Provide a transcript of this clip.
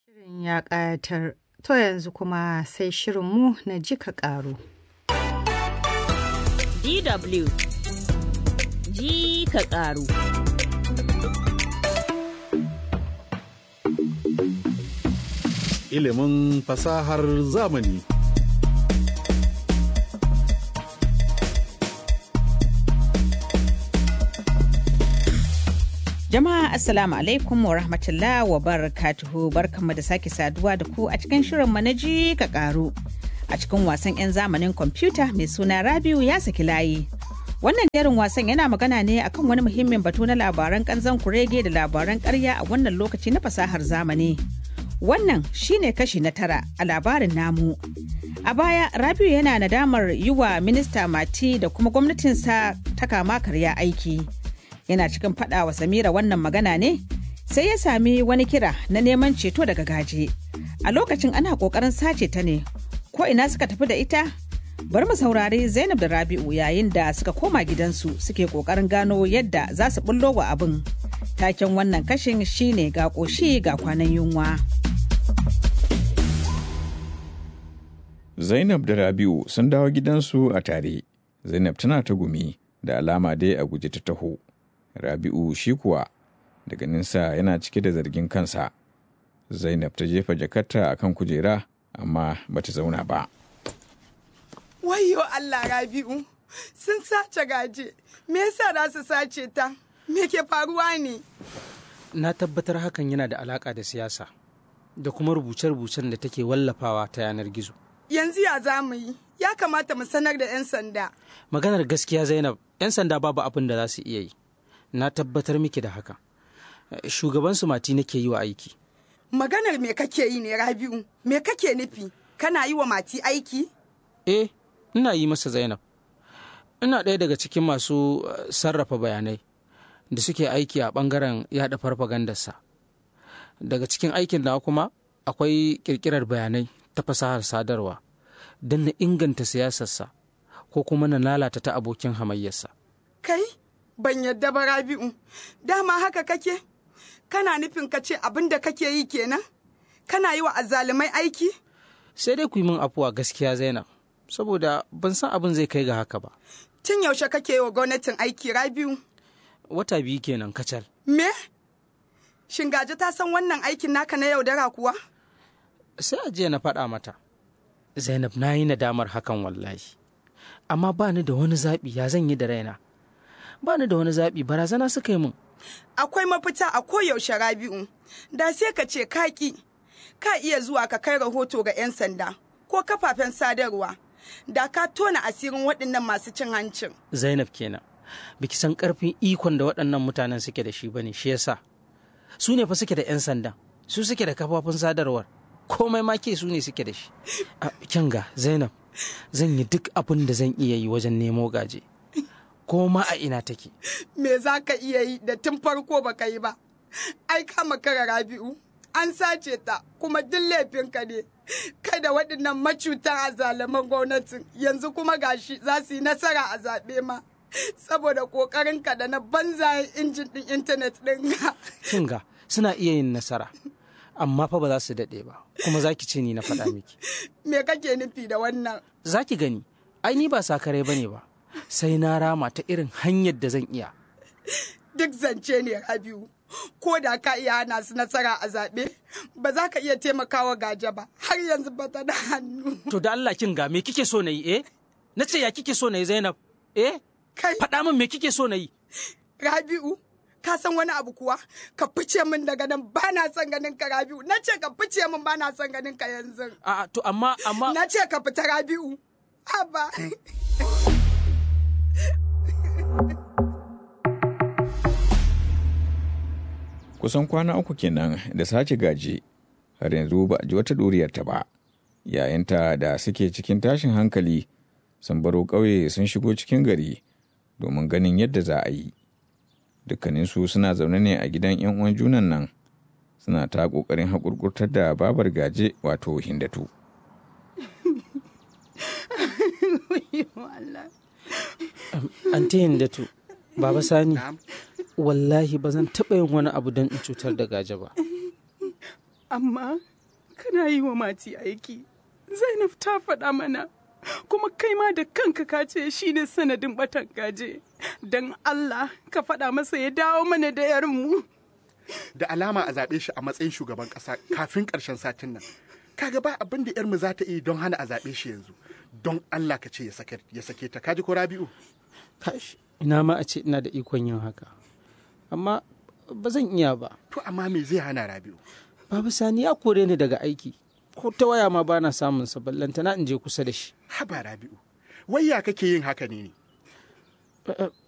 Shirin ya ƙayatar. To yanzu kuma sai shirinmu na jika ƙaru. DW ji ka ƙaru. Ilimin fasahar zamani. Jama'a Assalamu alaikum wa rahmatullah wa barakatuhu barkanmu da sake saduwa da ku a cikin shirin na ji ka ƙaru. A cikin wasan 'yan zamanin kwamfuta mai suna Rabiu ya saki layi. Wannan jerin wasan yana magana ne akan wani muhimmin batu na labaran kanzan kurege da labaran karya a wannan lokaci na fasahar zamani. Wannan shine kashi na tara a labarin namu. A baya Rabiu yana nadamar yi wa minista Mati da kuma gwamnatinsa ta kama karya aiki. Yana cikin faɗa wa Samira wannan magana ne sai ya sami wani kira na neman ceto daga gaje. A lokacin ana ƙoƙarin sace ta ne. Ko ina suka tafi da ita? Bari mu saurari Zainab da Rabi'u yayin da suka koma gidansu suke kokarin gano yadda za su bullo wa abin. Taken wannan kashin shine ga ƙoshi ga kwanan yunwa. Zainab da Rabi'u sun dawo gidansu a tare. Zainab tana ta gumi da alama dai a guji ta taho. Rabi'u shi kuwa daga ninsa yana cike da zargin kansa. Zainab ta jefa jakarta a kan kujera amma bata zauna ba. Wayo Allah Rabi'u, sun sace gaje, me yasa za su sace ta? Me ke faruwa ne? Na tabbatar hakan yana da alaƙa da siyasa da kuma rubuce-rubucen da take wallafawa ta yanar gizo. Yanzu ya za mu yi, ya kamata mu sanar da 'yan sanda. Maganar gaskiya Zainab, 'yan sanda babu abin da za su iya yi. Na tabbatar miki da haka. Shugaban su mati nake yi wa aiki. Maganar me kake yi ne Rabi'u? Me kake nufi? Kana yi wa mati aiki? Eh, ina yi masa Zainab. Ina ɗaya daga cikin masu sarrafa bayanai da suke aiki a ɓangaren yaɗa farfagandarsa. Daga cikin aikin na kuma akwai ƙirƙirar bayanai ta fasahar sadarwa don na inganta siyasarsa ko kuma na lalata ta abokin hamayyarsa. Kai, ban yadda ba Rabi'u, dama haka kake? Kana nufin ka ce abin da kake yi kenan? Kana yi wa azzalumai aiki? Sai dai ku yi min afuwa gaskiya Zainab, saboda ban san abin zai kai ga haka ba. Tun yaushe kake yi wa gwamnatin aiki Rabi'u? Wata biyu kenan kacal. Me? Shingaje ta san wannan aikin naka na yaudara kuwa? Sai a jiya na faɗa mata. Zainab na yi nadamar hakan wallahi. Amma ba ni da wani zaɓi ya zan yi da raina. Ba ni da wani zaɓi barazana suka yi min. Akwai mafita a koyaushe Rabi'u. Da sai ka ce kaki. Ka iya zuwa ka kai rahoto ga 'yan sanda ko kafafen sadarwa. Da ka tona asirin waɗannan masu cin hancin. Zainab kenan. Biki san ƙarfin ikon da waɗannan mutanen suke da shi bane shi yasa. Su ne fa suke da 'yan sanda. Su suke da kafafun sadarwar. komai ma ke su ne suke da shi. Kyanga Zainab, zan yi duk abin da zan iya yi wajen nemo gaje. Ko ma a ina take. Me za ka iya yi da tun farko ba ka yi ba? Ai kama kara Rabi'u, an sace ta kuma duk laifinka ne. Kai da waɗannan macutan a zalaman gwamnatin yanzu kuma gashi za su yi nasara a zaɓe ma. Saboda ƙoƙarinka da na banzayen injin ɗin intanet ɗin ga. Kinga, suna iya yin nasara. amma fa ba za su daɗe ba kuma za ki ce ni na faɗa miki. Me kake nufi da wannan? Za ki gani, ai ni ba sakarai ba ne ba, sai na rama ta irin hanyar da zan iya. Duk zance ne Rabiu, ko da ka iya hana su nasara a zaɓe, ba za ka iya taimakawa gaje ba, har yanzu ba ta da hannu. To da Allah kin ga me kike so na yi eh? Na ce ya kike so na yi Zainab? Eh? Kai. Faɗa min me kike so na yi? Rabi'u, ka san wani abu kuwa ka fice min daga nan ba na son ganin ka Rabi'u na ce ka fice min ba na son ganin ka yanzu a to amma amma na ce ka fita Rabi'u haba Kusan kwana uku kenan da sace gaji har yanzu ba a ji wata ɗuriyarta ba. Yayinta da suke cikin tashin hankali sun baro ƙauye sun shigo cikin gari domin ganin yadda za a yi. dukkaninsu suna zaune ne a gidan 'yan uwan junan nan suna ta ƙoƙarin haƙurƙurtar da babar gaje wato hindatu. Anti hindatu, Baba Sani, wallahi ba zan taɓa yin wani abu don in cutar da gaje ba. Amma kana yi wa mati aiki zainab ta faɗa mana kuma kai ma da kanka ka ce shi ne sanadin batan gaje don allah ka faɗa masa ya dawo mana da yarinmu da alama a zaɓe shi a matsayin shugaban ƙasa kafin ƙarshen satin nan kaga ba abin da yarmu za ta yi don hana a zaɓe shi yanzu don allah ka ce ya sake ta kaji ko rabi'u kash ina ma a ce ina da ikon yin haka amma ba zan iya ba to amma me zai hana rabi'u babu sani ya kore ni daga aiki ko ta waya ma bana samun sa ballantana in je kusa da shi haba rabi'u wai ya kake yin haka ne ne